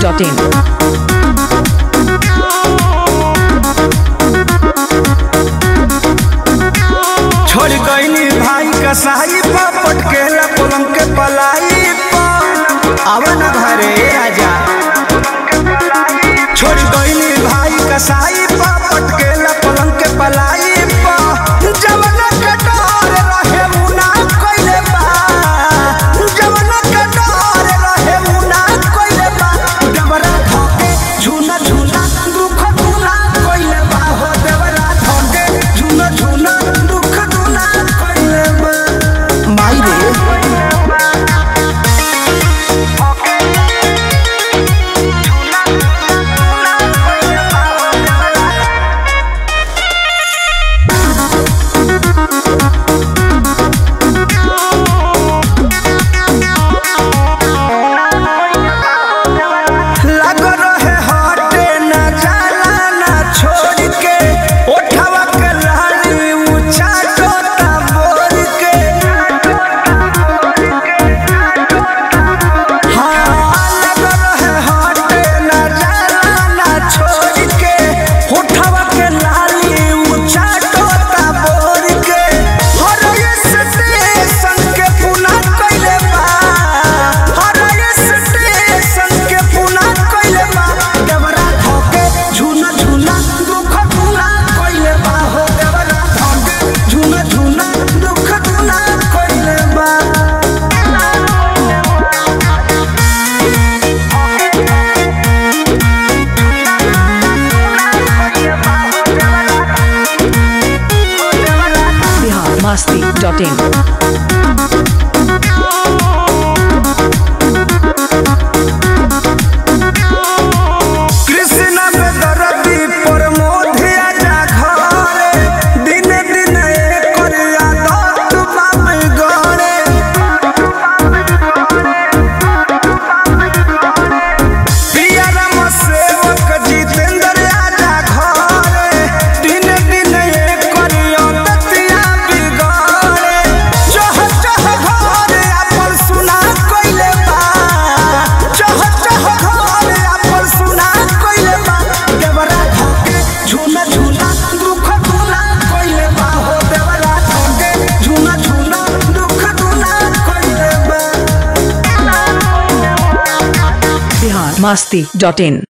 biharmasti.in छोड़ गईनी भाई कसाई पा पटकेला पलंग के पलाई पा आवे न घरे राजा छोड़ गईनी भाई कसाई पा पटकेला पलंग के पलाई पा जवन के डर रहे मुना कइले बा जवन के डर रहे मुना कइले बा डबरा धके झूना झूना दुख दुना कइले बा हो डबरा धके झूना झूना दुख दुना कइले बा माई रे लग रहे हटे न जाला न छोड़ के उठावा के लाली ऊंचा टोटा बोल के हाँ लग रहे हटे न जाला न छोड़ के उठावा के लाली ऊंचा टोटा बोल के हर स्टेशन के पुना कइले बा हर स्टेशन के पुना कइले बा देवरा धके झूना झूना दुख दुना कइले बा हो देवरा धके झूना झूना दुख दुना कइले बा biharmasti.in कृष्ण पे दरदी पर मोधिया जा घरे दिन दिन एकर आदत बाप गरे पिया राम सेवक जितेंद्र आजा घरे दिन दिन एकर आदतिया बिगड़े चह चह घरे अपन सुना कइले बा चह चह घरे अपन सुना कइले बा देवरा धके झूना झूना दुख दुना कइले बा हो देवरा धके झूना झूना दुख दुना कइले बा biharmasti.in